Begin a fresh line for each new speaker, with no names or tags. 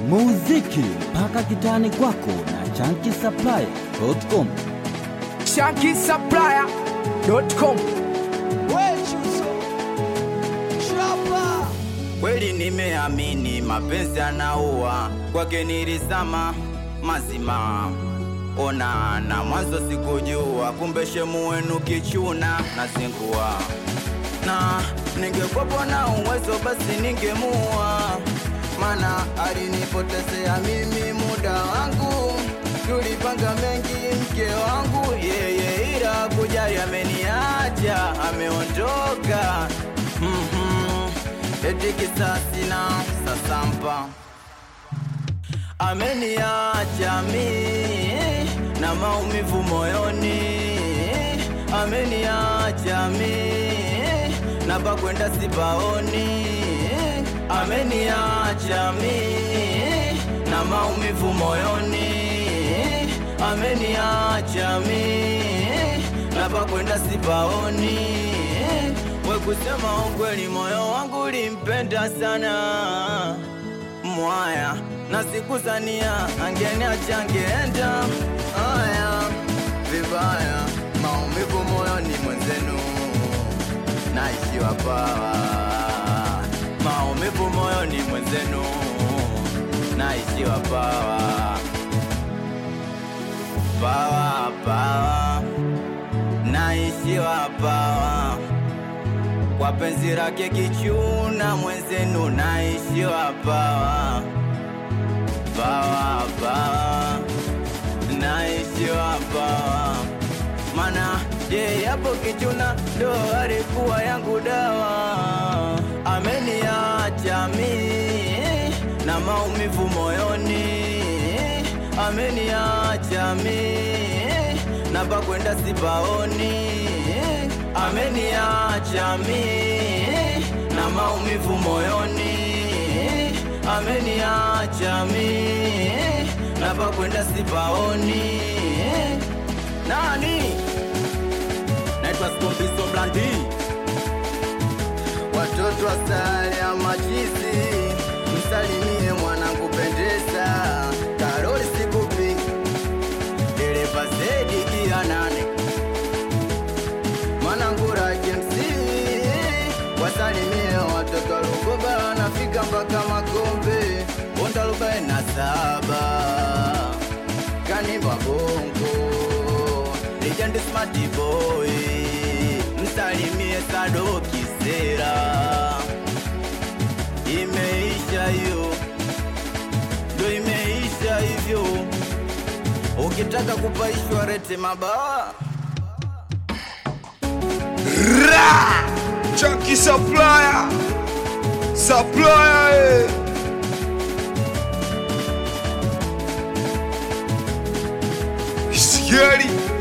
muziki mpaka kitani kwako na chankisaplaya.com.
shankisupplier.com
Kweli nimeamini mapenzi anaua, kwake nilisama mazima. Ona na mwanzo sikujua, kumbe shemu wenu kichuna na zingua. Na ningekuwa na uwezo basi ningemua, mana alinipotezea mimi muda wangu. Tulipanga mengi mke wangu yeye, ila kujali ameniacha, ameondoka mm-hmm. Eti kisasi na sasampa ameniacha mi na maumivu moyoni, ameniacha mi na pakwenda sipaoni, ameniacha mi na maumivu moyoni, ameniacha mi na pakwenda sipaoni. We kusema ukweli, moyo wangu ulimpenda sana mwaya na sikuzania angeniacha angeenda haya vibaya, maumivu moyoni mwenzenu, naishiwa pawa, maumivu moyoni mwenzenu, naishiwa pawa, pawa pawa, naishiwa pawa kwa penzi lake kichuna mwenzenu, naishiwa pawa pawa pawa, naishiwa pawa, mana ye yapo kichuna ndo alikuwa yangu dawa, ameniacha mi na maumivu moyoni, ameniacha mi na pakwenda sipaoni, ameniacha mi na maumivu moyoni, ameniacha mi na pakwenda sipaoni. Nani naitwa Skombiso Blandi, watoto wa sare ya machizi, msalimie mwanangu pendeza, Karoli sikupi dereva zedi gia nane mwanangura KMC wasalimie watoto wa Lugoba nafika mpaka Makombe Bonda arobaini na saba Kanimba Bongo Legend Smart Boy msalimie Sado Kisera imeisha hiyo ndo imeisha hivyo ukitaka kupaishwa rete mabawa
Chucky Supplier Supplier eh. Scary